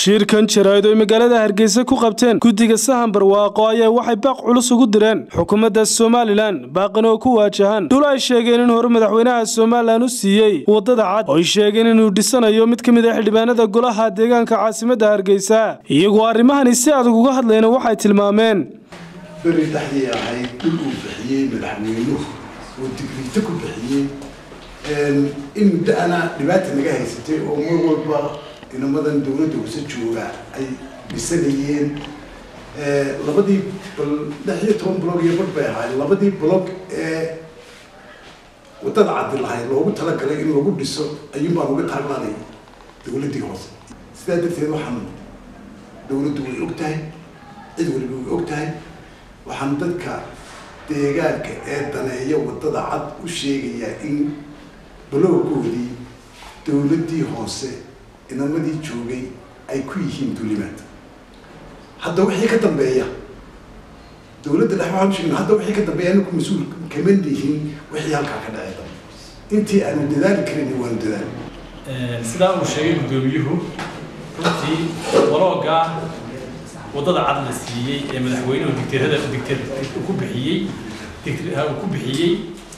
shirkan jaraa'id oy magaalada hargeysa ku qabteen guddiga sahan barwaaqo ayaa waxay baaq culus ugu direen xukuumadda somalilan baaqan oo ku waajahan dhul ay sheegeen in hore madaxweynaha somalilan u siiyey waddada cad oo ay sheegeen inuu dhisanayo mid ka mid a xildhibaanada golaha deegaanka caasimadda hargeysa iyagoo arrimahani si adag uga hadlayna waxay tilmaameen beri dhexdii ahayd dhul uu bixiyey madaxweynuhu oo digriito ku bixiyey in muddo ana dhibaata naga haysatay oo mar walba inamadan dawladda hoose jooga ay dhisanayeen labadii lix iyo toban blog iyo bar bay ahayd labadii blog ee waddada caddi lahayd loogu talagalay in lagu dhiso ayuun baan uga taagnaanay dawladdii hoose sidaa darteed waxaan dawladdu way og tahay cid waliba way og tahay waxaan dadka deegaanka ee daneeya waddada cad u sheegayaa in baloogoodii dawladdii hoose inamadii joogay ay ku yihiin dulimaad hadda wixii ka dambeeya dawladda dhex waxaan sheegna hadda wixii ka dambeeya anaku mas-uul kama lihin wixii halkaa ka dhacay dambe intii aanu dadaali karin waanu dadaali sidaa uu sheegay guddoomiyuhu runtii walooga waddada cad la siiyey ee madaxweynuhu digtirada digtir ku bixiyey digtir uu ku bixiyey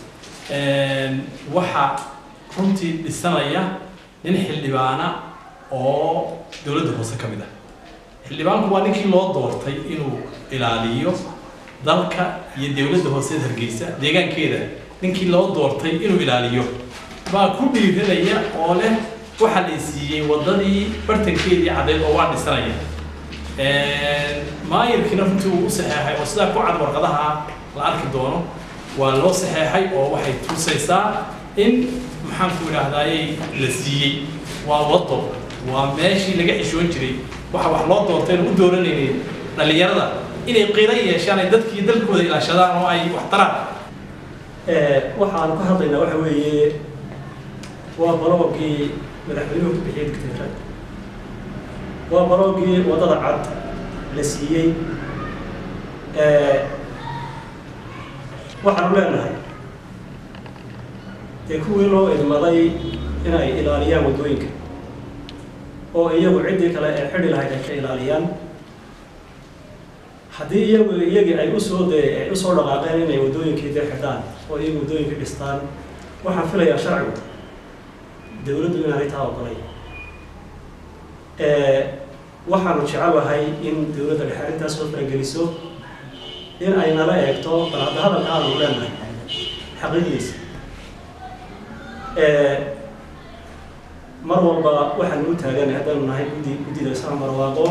waxa runtii dhisanaya nin xildhibaana oo dowladda hoose ka mid ah xildhibaanku waa ninkii loo doortay inuu ilaaliyo dalka iyo dowladda hoose hargeysa deegaankeeda ninkii loo doortay inuu ilaaliyo baa ku dhiiranaya oo leh waxaa la siiyey waddadii bartankeedii caddeed oo waa dhisanaya maayirkiina runtii uu u saxeexay oo sidaa ku cad warqadaha la arki doono waa loo saxeexay oo waxay tusaysaa in maxaanku idhaahdayey la siiyey waa waddo waa meeshii laga xishoon jiray waxa wax loo doortay u dooranaynay dhallinyarada inay qiiro yeeshaan ay dadkii dalkooda ilaashadaan oo ay wax taraan waxaan ka hadlaynaa waxa weeye waa baloogii madaxweynuhu ku bixiyey dictator waa baloogii waddada cad la siiyey waxaanu leenahay dee kuwii loo idmaday inay ilaaliyaan waddooyinka oo iyagu ciddii kale ee xidhi lahayd ay ka ilaaliyaan haddii iyagu iyagii ay usoo de ay usoo dhaqaaqeen inay waddooyinkii dee xidhaan oo iyagu waddooyinkii dhistaan waxaan filayaa sharcigu dawladdu inaanay taa oqolay waxaanu jecelahay in dawladda dhexe arrintaas soo farageliso in ay nala eegto bal hadda hadalka aanu leenahay xaqiiqdiisa mar walba waxaanu u taaganay haddaanu nahay guddi guddida islaan barwaaqo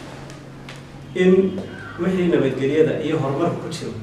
in wixii nabadgelyada iyo horumarka ku jiro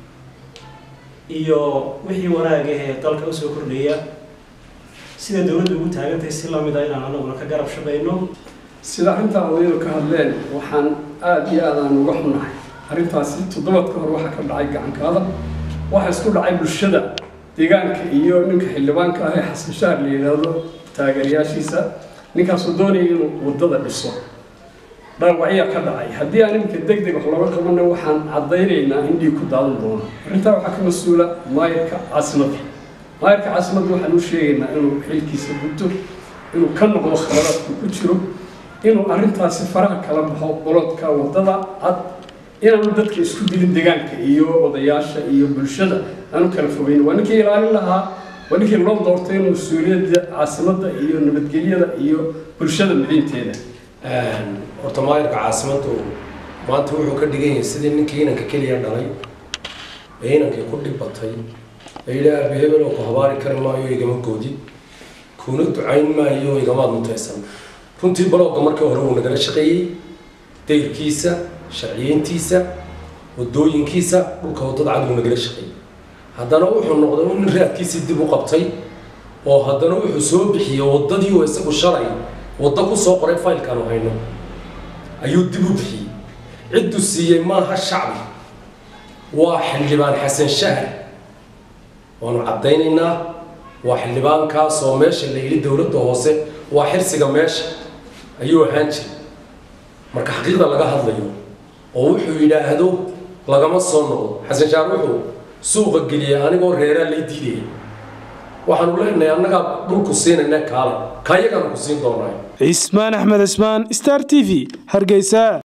iyo wixii wanaagahee dalka usoo kordhaya sida dawladdu ugu taagantahay si lamid a inaan anaguna ka garab shaqayno sida arrintaa odayadu ka hadleen waxaan aada iyo aadaan uga xunahay arrintaasi toddobadka hor waxaa ka dhacay gacankaada waxaa isku dhacay bulshada deegaanka iyo ninka xildhibaanka ah ee xasan shaar la yidhaahdo taageerayaashiisa ninkaasoo doonaya inuu waddada dhiso dhaawacyaa ka dhacay haddii aan iminka deg deg wax looga qabanna waxaan caddaynaynaa in dhiig ku daadan doono arrintaa waxaa ka mas-uula maayarka caasimadda maayarka caasimadda waxaan u sheegaynaa inuu xilkiisa gudto inuu ka noqdo khaladaadku ku jiro inuu arrintaasi faraha kala baxo bolodka waddada cad inaanu dadka isku dilin deegaanka iyo odayaasha iyo bulshada aanu kala fogeyn waa ninkii ilaalin lahaa waa ninkii loo doortay in mas-uuliyadda caasimadda iyo nabadgelyada iyo bulshada midinteeda horta maayarka caasimaddu maanta wuxuu ka dhigan yahay sidii ninkii inanka keliya dhalay ee inankii ku dhibbatay ee yidhi aabi hebel oo ku habaari kari maayo igama goodin kuuna ducayn maayo igamaad mutaysan runtii balooga markii hore wuu nagala shaqeeyey dayrkiisa sharciyeyntiisa wadooyinkiisa dhulka waddada cad wuu nagala shaqeeyey haddana wuxuu noqday u nin raadkiisii dib u qabtay oo haddana wuxuu soo bixiyey waddadii oo isagu shalay waddo ku soo qoray faylkaanu hayno ayuu dib u bixiyey ciddu siiyey maaha shacbi waa xildhibaan xasan shahar waanu caddaynaynaa waa xildhibaankaas oo meesha la yidhi dowladda hoose waa xirsiga meesha ayuu ahaan jiray marka xaqiiqda laga hadlayo oo wuxuu yidhaahdo lagama soo noqdo xasan shaar wuxuu suuqa geliyey anigoo reeraa lay diidaya waxaanu leenahay annagaa dhulku siinayna kaale kayagaanu ku siin doonaa cismaan axmed cismaan star t v hargeysa